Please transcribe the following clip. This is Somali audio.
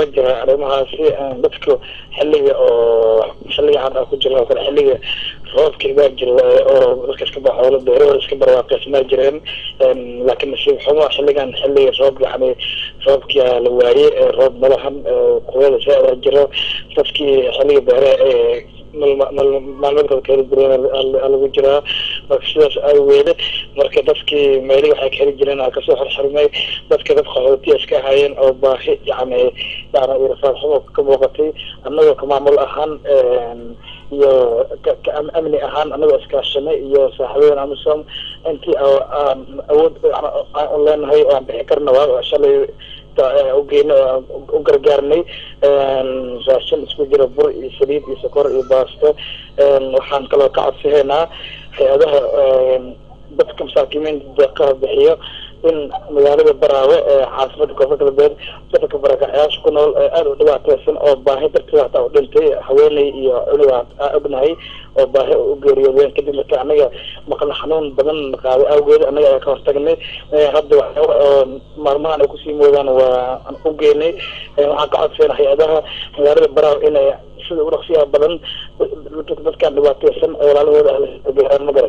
waa jira arrimahaasi dadku xilliga oo xilliga hadda ku jira oo kale xilliga roobkii baa jira oo dadka iska baxo xoolo beerahooda iska barwaaqeysmaa jireen laakiin nasiib xumo xilligan xilliga roob yani roobkia la waayey roob malahan kuwada saa jiro dadkii xilliga beeraha ee maalmeedkooda kaheli jireen lagu jiraa marka sidaas awgeede marka dadkii meelihii waxay kaheli jireen aa kasoo xorxormay dadka dad qaxootiya iska ahaayeen oo baahi yani yani irafaad xumo ka muuqatay annagoo ka maamul ahaan iyo ka amni ahaan anagoo iskaashanay iyo saaxiibadan amisom intii aan awood aan leenahay oo aan bixi karna waa shalay ugeyna u gargaarnay raashin isku jira bur iyo saliid iyo sokor iyo baasto waxaan kaloo ka codsihaynaa hay-adaha dadka masaakiimiinta deeqaha bixiyo in magaalada baraawe ee caasimada koonfur galbeed dadka barakacyaasha ku nool aada u dhibaateysan oo baahi darteeda hataa u dhintay haweeney iyo cunuga aa ognahay oo baahi u geeriyoodeen kadib marka anaga maqla xanuun badan qaaday awgeed anaga ayaa ka hortagnay hadda waxyaaba oo maalmahan ay kusii moodaan waa aan u geynay waxaan ka codsayna hay-adaha magaalada baraawe inay sida udhaqsiyaha badan dadkaan dhibaateysan ee walaalahooda ah gaaraan ma garan